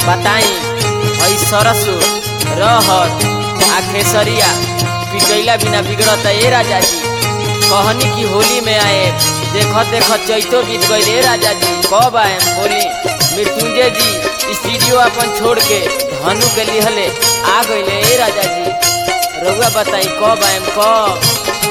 बताई हई सरसो रहर आ खेसरिया पिटैला बिना बिगड़त ए राजा जी कहनी की होली में आए देखत देखत चैतो बीत गईल ए राजा जी कब आए बोली मृत्युंजय जी स्टूडियो अपन छोड़ के धनु के लिहले आ गईले ए राजा जी रउआ बताई कब आएम कब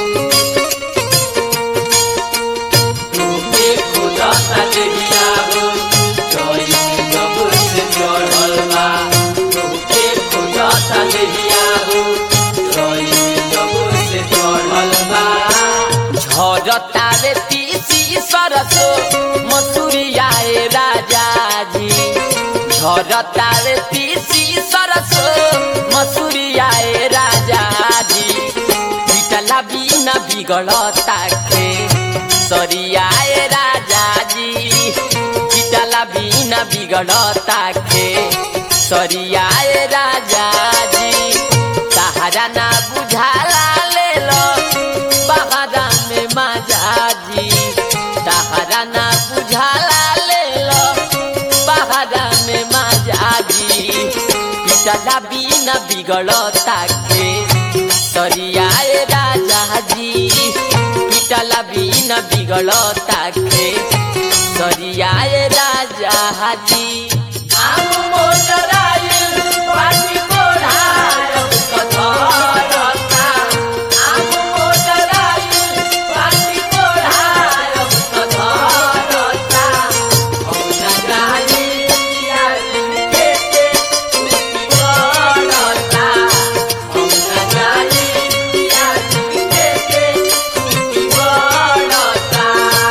झरतावे तीसी सरसो मसूरिया ए राजा जी झरतावे तीसी सरसो मसूरिया ए राजा जी पिटला बिना बिगड़ता के सरिया ए राजा जी पिटला बिना बिगड़ता के सरिया ए राजा जी सहारा ना बुझाला ले लो बहारा में माजा जी सहारा ना बुझाला ले लो बहारा में माजा जी पिटला बिना बिगड़ता के सरियाए राजा जी पिटला बिना बिगड़ता के सरियाए राजा जी आम मोटराइल पाटी कोढ़ाय कथरता आम मोटराइल पाटी कोढ़ाय कथरता औना गाली पिया के के कुटी बड़ता औना गाली पिया के के कुटी बड़ता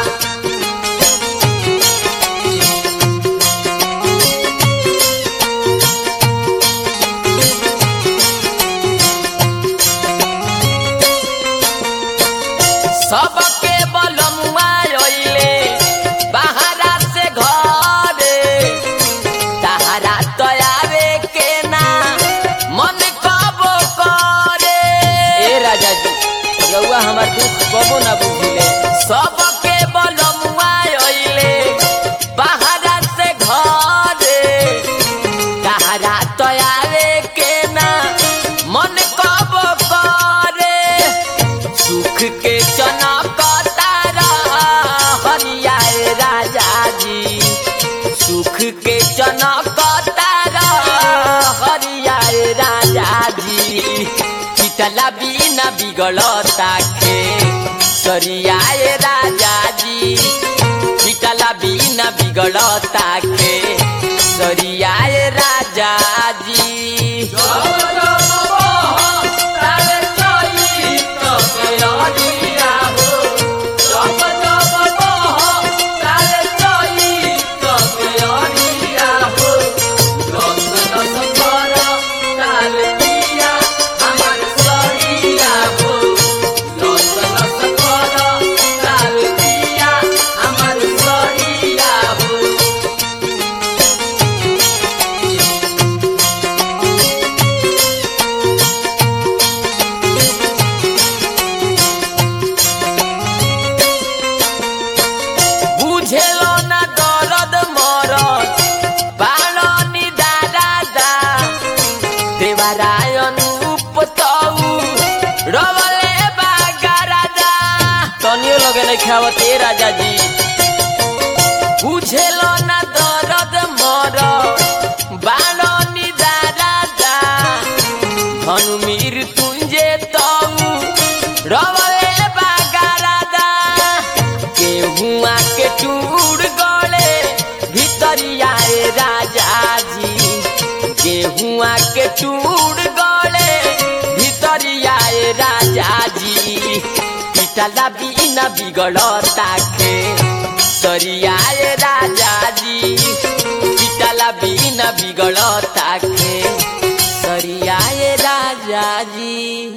सबके बलमुआ अइले बाहरा से घरे तहरा तयावे के ना मन कबो करे ए राजा जी रउआ हमार दुख कबो ना बुझिले सबके बलमुआ अइले बाहरा से घरे तहरा तयावे के ना मन कबो करे सुख के चनक तारा हरियाए राजा जी सुख के चनक तारा हरियाए राजा जी चितला बिना बिगड़ता के सरियाए राजा जी चितला बिना बिगड़ता के सरियाए राजा जी बुझेलो ना दर्द मरद बाणनी दादा दा देवारायण उपतऊ रवले बागारादा तनियो लगे नहीं खावत ए राजा जी बुझेलो ना दर्द मरद बाणनी दादा दा धनु मृत्युंजे तऊ रवले बागारादा गेहुआ के चूड़ गले भितरिया ए राजा जी गेहुआ के चूड़ गले भितरिया ए राजा जी पिटला बिना बिगड़ता के सरिया ए राजा जी पिटला बिना बिगड़ता के सरिया ए राजा जी